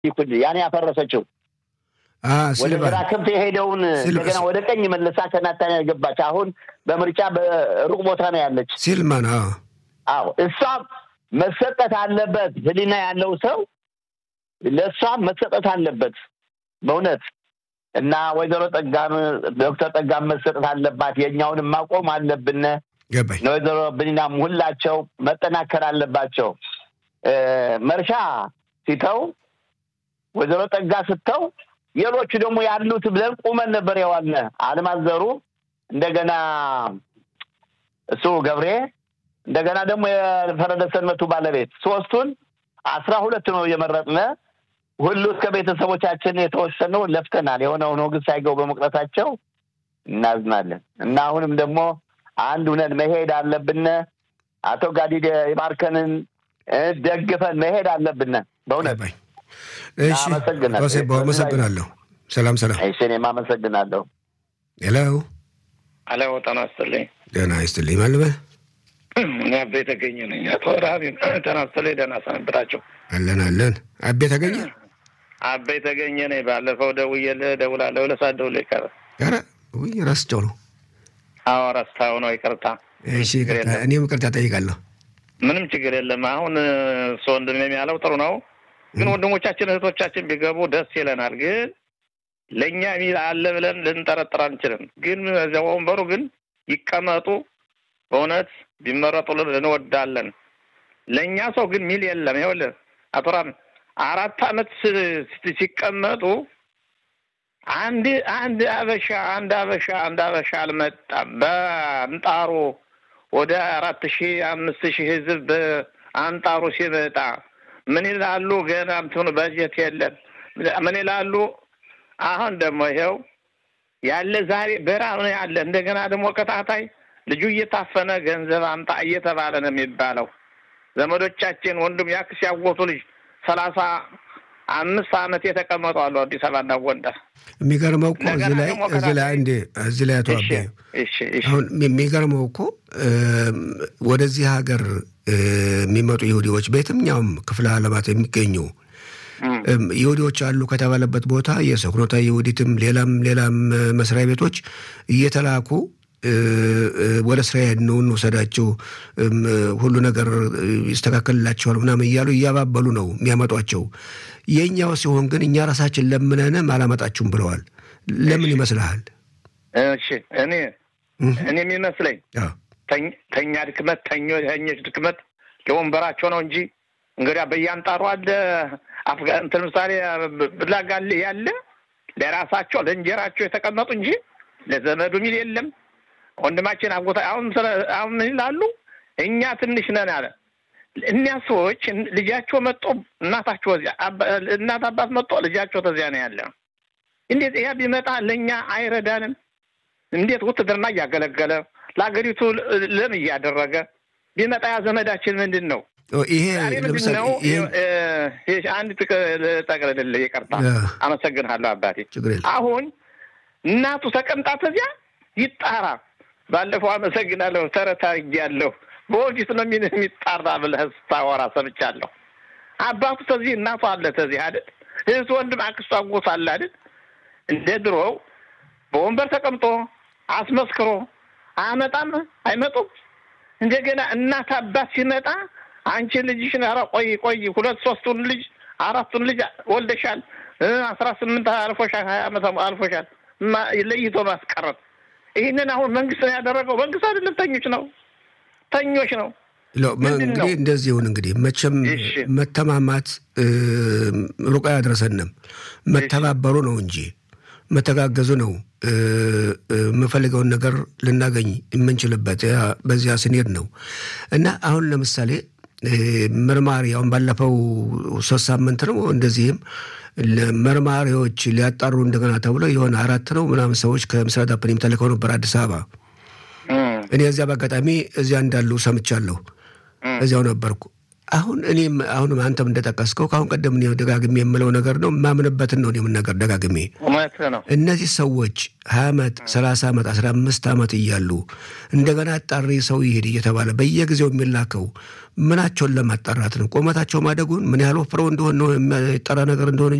ይኩል ያን ያፈረሰችው ወደ ግራ ክንፍ የሄደውን እንደገና ወደ ቀኝ መልሳ ከናታንያ ገባች። አሁን በምርጫ በሩቅ ቦታ ነው ያለች ሲልማን። አዎ እሷ መሰጠት አለበት። ህሊና ያለው ሰው ለእሷ መሰጠት አለበት በእውነት እና ወይዘሮ ጠጋም ዶክተር ጠጋም መሰጠት አለባት። የእኛውንም ማቆም አለብን። ገባኝ። ወይዘሮ ብኒናም ሁላቸው መጠናከር አለባቸው። መርሻ ሲተው ወይዘሮ ጠጋ ስተው ሌሎቹ ደግሞ ያሉት ብለን ቁመን ነበር የዋልነ አለማዘሩ እንደገና እሱ ገብሬ እንደገና ደግሞ የፈረደ ሰንበቱ ባለቤት ሶስቱን አስራ ሁለት ነው የመረጥነ። ሁሉ እስከ ቤተሰቦቻችን የተወሰነው ለፍተናል። የሆነ ሆኖ ግን ሳይገቡ በመቅረታቸው እናዝናለን እና አሁንም ደግሞ አንድ ሁነን መሄድ አለብን። አቶ ጋዲ የማርከንን ደግፈን መሄድ አለብን። በእውነት እሺ፣ አመሰግናለሁ። ሰላም ሰላም። እሺ፣ እኔም አመሰግናለሁ። ሄሎ አለ ጤና ይስጥልኝ። ደህና ይስጥልኝ። ማልበል እኔ አቤ ተገኘ ነኝ። አቶ ረሀቢ ጤና ይስጥልኝ። ደህና ሰነበታቸው? አለን አለን። አቤ ተገኘ አቤ ተገኘ ነኝ። ባለፈው ደውዬልህ እደውላለሁ ብለህ ሳትደውልልኝ ቀረ። ኧረ ውይ ረስቸው ነው። አዎ ረስታው ነው። ይቅርታ። እሺ ይቅርታ። እኔም ይቅርታ ጠይቃለሁ። ምንም ችግር የለም። አሁን እሱ ወንድም ያለው ጥሩ ነው፣ ግን ወንድሞቻችን እህቶቻችን ቢገቡ ደስ ይለናል። ግን ለእኛ ሚል አለ ብለን ልንጠረጥር አንችልም። ግን እዚያ ወንበሩ ግን ይቀመጡ፣ በእውነት ቢመረጡልን እንወዳለን። ለእኛ ሰው ግን ሚል የለም። ይኸውልህ አቶ ራም አራት አመት ሲቀመጡ አንድ አንድ አበሻ አንድ አበሻ አንድ አበሻ አልመጣም። በአንጣሩ ወደ አራት ሺህ አምስት ሺህ ህዝብ በአንጣሩ ሲመጣ ምን ይላሉ? ገና እንትኑ በጀት የለም። ምን ይላሉ? አሁን ደግሞ ይኸው ያለ ዛሬ በረሃብ ነው ያለ። እንደገና ደግሞ ከታታይ ልጁ እየታፈነ ገንዘብ አምጣ እየተባለ ነው የሚባለው። ዘመዶቻችን ወንድም ያክስ ያወቱ ልጅ ሰላሳ አምስት አመት የተቀመጡ አሉ አዲስ አበባና ጎንደር። የሚገርመው እኮ እዚህ ላይ እዚህ ላይ እንዴ እዚህ ላይ አቶ አቤ አሁን የሚገርመው እኮ ወደዚህ ሀገር የሚመጡ ይሁዲዎች በየትኛውም ክፍለ ዓለማት የሚገኙ ይሁዲዎች አሉ ከተባለበት ቦታ የሰኩኖታ ይሁዲትም ሌላም ሌላም መስሪያ ቤቶች እየተላኩ ወደ እስራኤል ነው እንውሰዳቸው፣ ሁሉ ነገር ይስተካከልላቸዋል ምናምን እያሉ እያባበሉ ነው የሚያመጧቸው። የእኛው ሲሆን ግን እኛ ራሳችን ለምነንም አላመጣችሁም ብለዋል። ለምን ይመስልሃል? እሺ እኔ እኔ የሚመስለኝ ተኛ ድክመት ተኞች ድክመት ለወንበራቸው ነው እንጂ እንግዲያ በያንጣሩ አለ እንትን ምሳሌ ብላጋል ያለ ለራሳቸው ለእንጀራቸው የተቀመጡ እንጂ ለዘመዱ ሚል የለም። ወንድማችን አጎታ አሁን አሁን ምን ይላሉ? እኛ ትንሽ ነን አለ። እኒያ ሰዎች ልጃቸው መጦ እናታቸው እዚያ እናት አባት መጦ ልጃቸው ተዚያ ነው ያለ። እንዴት ያ ቢመጣ ለእኛ አይረዳንም? እንዴት ውትድርና እያገለገለ ለሀገሪቱ ለም እያደረገ ቢመጣ ያ ዘመዳችን ምንድን ነው? ይሄ ምንድን ነው? አንድ ጠቅልል ይቅርታ፣ አመሰግንሃለሁ አባቴ። አሁን እናቱ ተቀምጣ ተዚያ ይጣራ ባለፈው አመሰግናለሁ ተረት አድርጌያለሁ። በወዲት ነው የሚጣራ ብለህ ስታወራ ሰምቻለሁ። አባቱ ተዚህ እናቱ አለ ተዚህ አይደል? እህት ወንድም፣ አክስቱ አጎት አለ አይደል? እንደ ድሮው በወንበር ተቀምጦ አስመስክሮ አያመጣም፣ አይመጡም። እንደገና እናት አባት ሲመጣ አንቺ ልጅሽን ኧረ ቆይ ቆይ ሁለት ሶስቱን ልጅ አራቱን ልጅ ወልደሻል፣ አስራ ስምንት አልፎሻል፣ ሀያ ዓመት አልፎሻል ለይቶ ማስቀረት ይህንን አሁን መንግስት ነው ያደረገው። መንግስት አይደለም ተኞች ነው ተኞች ነው። እንግዲህ እንደዚህ ይሁን። እንግዲህ መቼም መተማማት ሩቅ አያደርሰንም። መተባበሩ ነው እንጂ መተጋገዙ ነው የምፈልገውን ነገር ልናገኝ የምንችልበት በዚያ ስንሄድ ነው እና አሁን ለምሳሌ መርማሪ አሁን ባለፈው ሶስት ሳምንት ነው እንደዚህም መርማሪዎች ሊያጣሩ እንደገና ተብሎ የሆነ አራት ነው ምናምን ሰዎች ከምስራቅ ዳፕኒም ተልከው ነበር አዲስ አበባ። እኔ እዚያ በአጋጣሚ እዚያ እንዳሉ ሰምቻለሁ። እዚያው ነበርኩ። አሁን እኔም አሁንም አንተም እንደጠቀስከው ከአሁን ቀደም እኔ ደጋግሜ የምለው ነገር ነው የማምንበትን ነው እኔም ነገር ደጋግሜ ነው። እነዚህ ሰዎች ሀያ ዓመት ሰላሳ ዓመት አስራ አምስት ዓመት እያሉ እንደገና አጣሪ ሰው ይሄድ እየተባለ በየጊዜው የሚላከው ምናቸውን ለማጣራት ነው? ቁመታቸው ማደጉን ምን ያህል ወፍረው እንደሆነ ነው የሚጠራ ነገር እንደሆነ